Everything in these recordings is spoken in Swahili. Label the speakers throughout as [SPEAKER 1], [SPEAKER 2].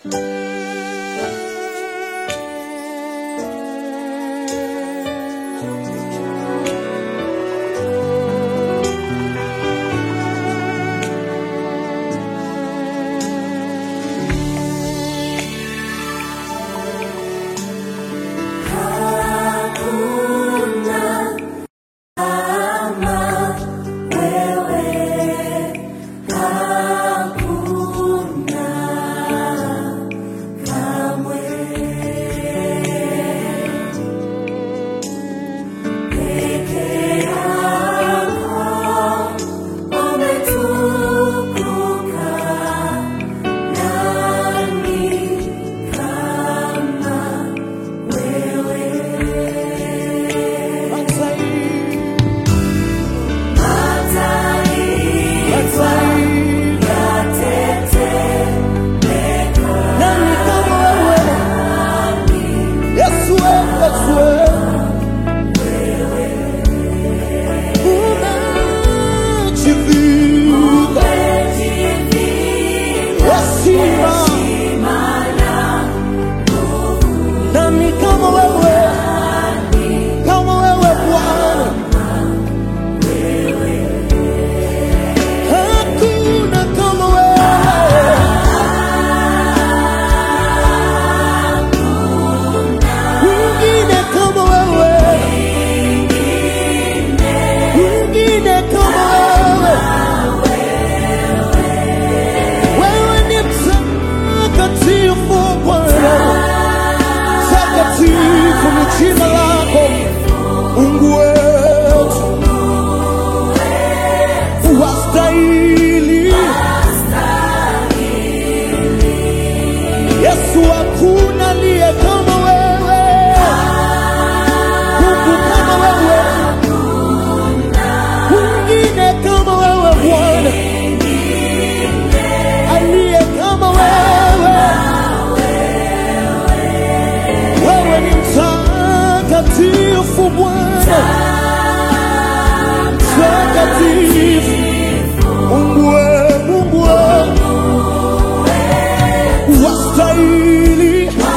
[SPEAKER 1] Nani kama wewe? Yesu wewe, Yesu wewe. Umejivika heshima. Nani kama wewe? Kama wewe Bwana. Hakuna kama wewe. Mwingine kama wewe, mwingine kama wewe. Wewe ni mtakatifu Bwana, takatifu ni jina lako Mungu wetu, wastahili Yesu, hakuna aliye kama wewe, Mungu kama wewe, mwingine kama wewe Bwana, aliye kama wewe. Wewe ni mtakatifu Bwana, mtakatifu Mungu wewe, Mungu wewe wastahili,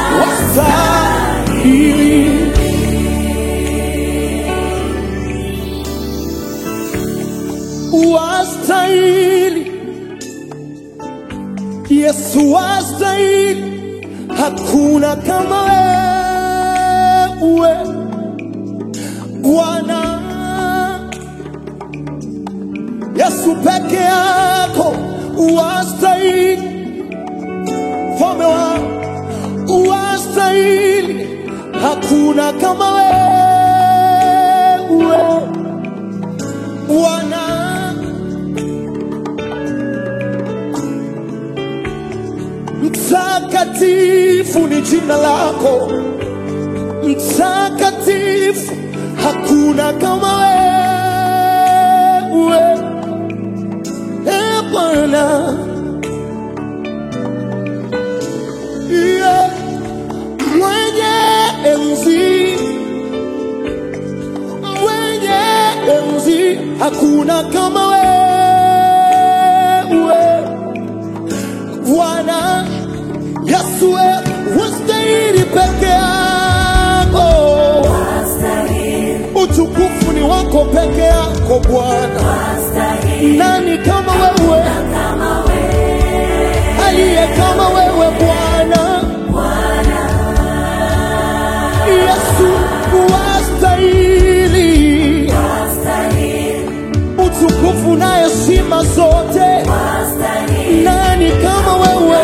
[SPEAKER 1] wastahili. Wastahili, Yesu wastahili, hakuna kama wewe Bwana. Yesu peke yako wastahili mfalme wa wastahili, hakuna kama wewe Bwana. Mtakatifu ni jina lako, mtakatifu, hakuna kama wewe e Bwana. Yeah. Mwenye enzi, mwenye enzi, hakuna kama wewe Bwana Yesu, wewe wastahili peke yako, utukufu ni wako peke yako Bwana. Nani kama wewe, aliye kama wewe Bwana? Yesu wastahili utukufu na heshima zote. Nani kama wewe?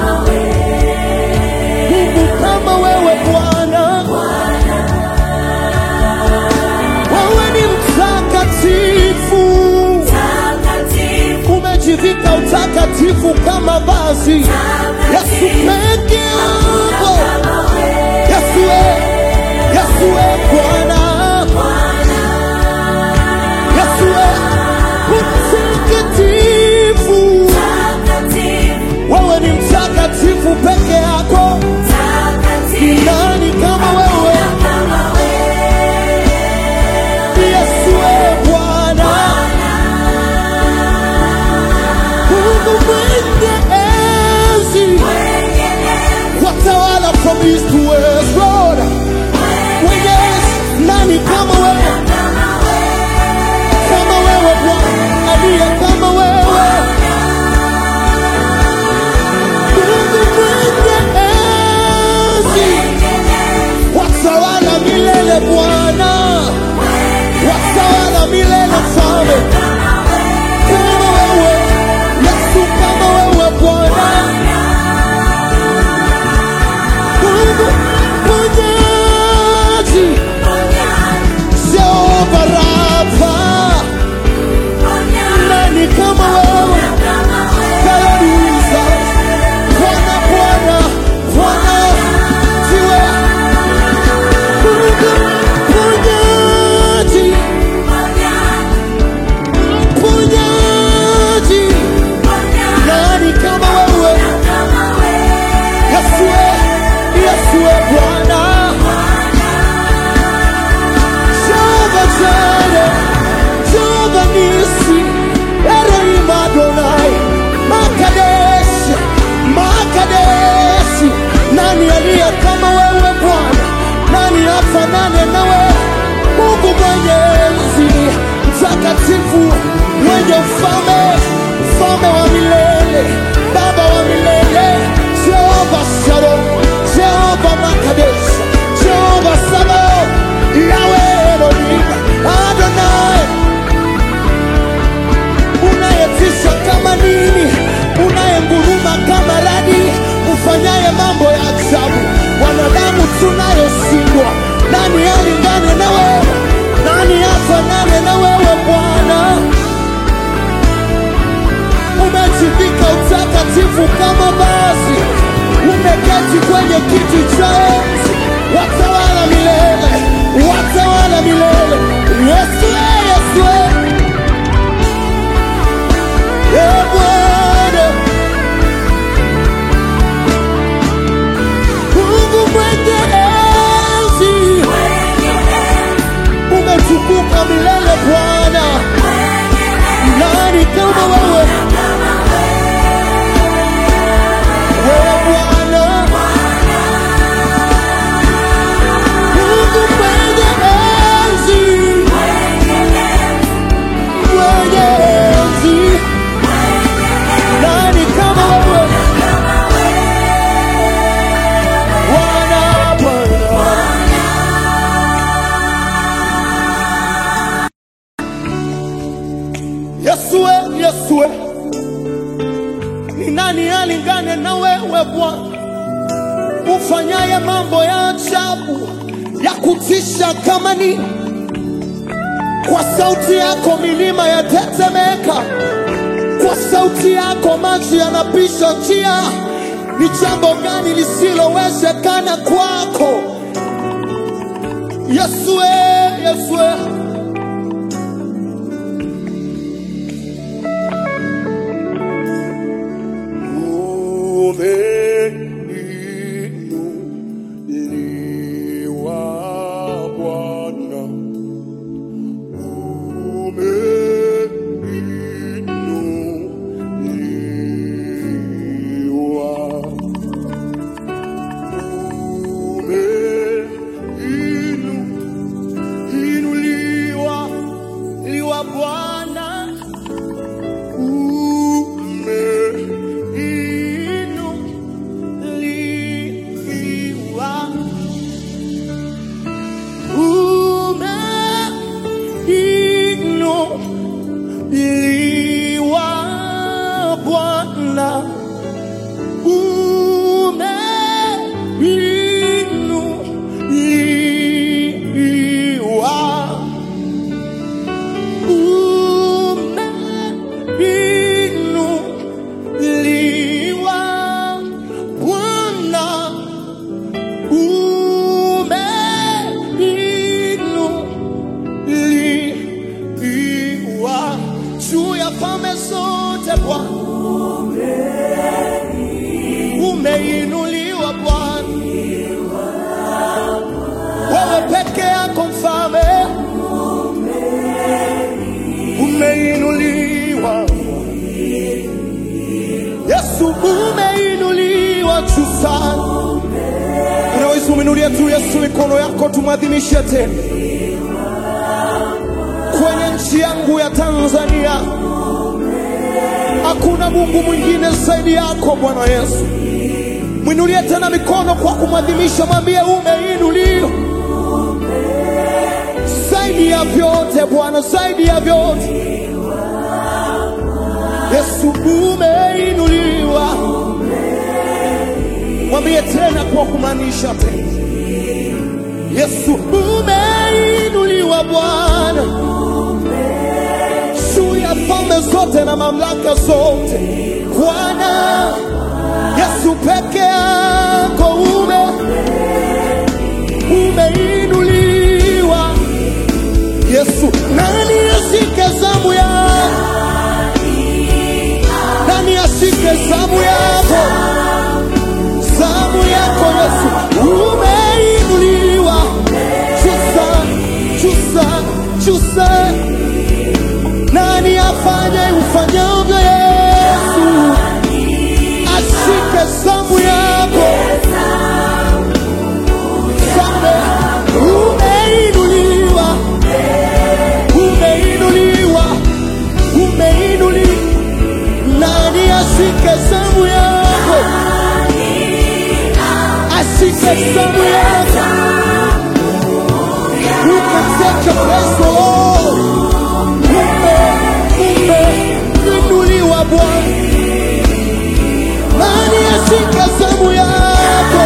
[SPEAKER 1] Mungu kama wewe Bwana, wewe ni mtakatifu, umejivika utakatifu kama vazi. Yesu peke yako, Yesu we, Yesu we Bwana, Yesu we mtakatifu, wewe ni mtakatifu peke yako. Nani kama wewe? Yesu we Bwana, Mungu mwenye enzi, Yesue, Yesue, ni nani alingane na wewe Bwana, ufanyaye mambo ya ajabu ya kutisha kama nini? Kwa sauti yako milima yatetemeka, kwa sauti yako maji yanapisha njia. Ni jambo gani lisilowezekana kwako? Yesue, Yesue. Umeinuliwa Bwana, umeinuliwa, umeinuliwa liwa Bwana, umeinuliwa umeinuliwa Bwana, umeinuliwa, umeinuliwa Bwana umeinuliwa juu ya falme zote Bwana, umeinuliwa Bwana, wewe peke yako mfalme, umeinuliwa Yesu, umeinuliwa juu sana. Unaweza umeinulia tu Yesu mikono yako, tumwadhimishe tena kwenye nchi yangu ya Tanzania. Hakuna Mungu mwingine zaidi yako Bwana Yesu. Mwinulie tena mikono kwa kumwadhimisha, mwambie umeinuliwa zaidi ya vyote Bwana, zaidi ya vyote Yesu, umeinuliwa. Mwambie tena kwa kumaanisha tena, Yesu umeinuliwa Bwana juu ya falme zote na mamlaka zote Bwana Yesu peke yako ume umeinuliwa Yesu, nani ashike zamu yako? Nani ashike zamu yako? Zamu yako Yesu, umeinuliwa chusa chusa chusa. Nani afanye ufanyavyo Yesu? Ashike zamu yako Zamu, umeinuliwa umeinuliwa umeinuliwa. Nani ashike zamu yako? Ashike zamu yako. You can take your place, Lord. Ume, umeinuliwa Bwana. Nani ashike zamu yako?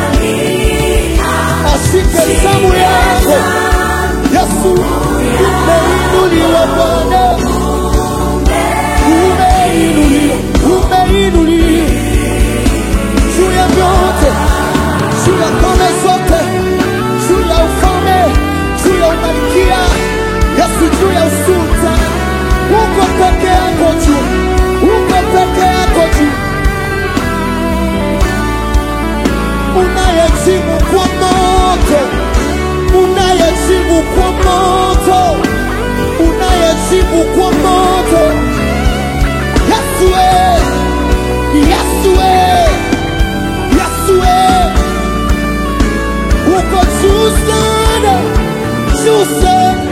[SPEAKER 1] Ashike zamu yako. Yesu, umeinuliwa Bwana. Umeinuliwa, umeinuliwa juu ya vyote, juu ya falme zote, juu ya ufalme, juu ya umalikia, Yesu, juu ya usulta. Uko peke yako juu, uko peke yako juu, unayejibu kwa moto, unayejibu kwa moto, unayejibu kwa moto. Yesu, we, Yesu, we, Yesu, we. uko juu sana, juu sana.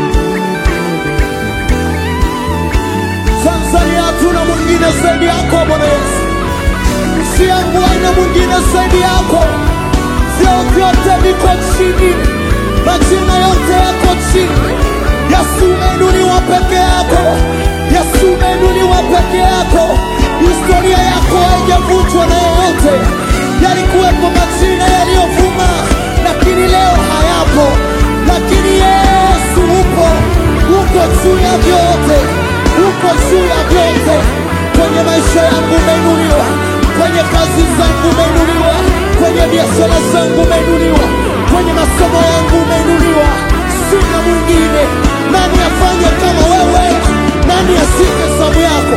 [SPEAKER 1] Tanzania hatuna mwingine zaidi yako Bwana Yesu, nchi yangu haina mwingine zaidi yako. Vyeo vyote viko chini, majina yote yako chini. Yesu umeinuliwa peke yako, yako, historia yako haijavunjwa na yeyote. Yalikuwepo majina yaliyovuma, lakini leo hayapo, lakini Yesu upo, uko juu ya vyote, uko juu ya vyote. Kwenye maisha yangu umeinuliwa, kwenye kazi zangu umeinuliwa, kwenye biashara zangu umeinuliwa, kwenye masomo yangu umeinuliwa. Sina mwingine. Nani afanye kama wewe? Nani ashike zamu yako?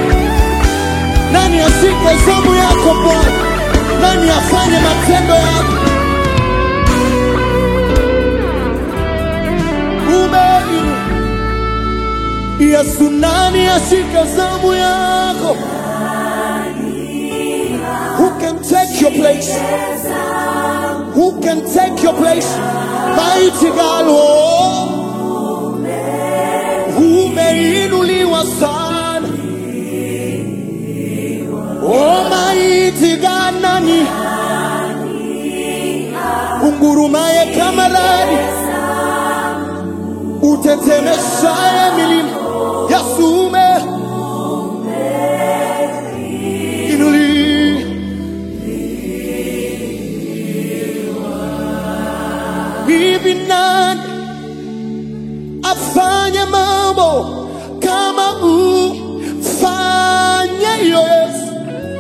[SPEAKER 1] Nani ashike zamu yako Bwana? Nani afanye matendo yako? Umeinuliwa. Yesu, nani ashike zamu yako? Who can take your place? Who can take your place? Mighty God, oh, umeinuliwa sana. Oh, mighty God, nani ungurumaye kama radi, utetemeshaye milima. Yesu umeinuliwa. Hivi nani afanye mambo kama ufanye Yesu?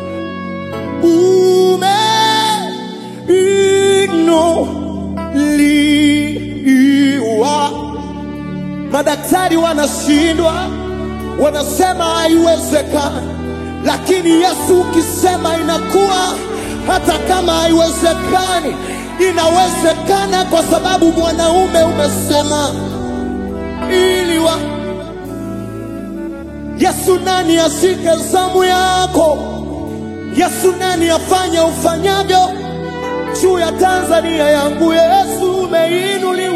[SPEAKER 1] Umeinuliwa. Madaktari wanashindwa, wanasema haiwezekani, lakini Yesu ukisema inakuwa. Hata kama haiwezekani, inawezekana kwa sababu mwanaume umesema iliwa. Yesu, nani ashike zamu yako? Yesu, nani afanye ufanyavyo juu ya Tanzania yangu? Yesu umeinuliwa.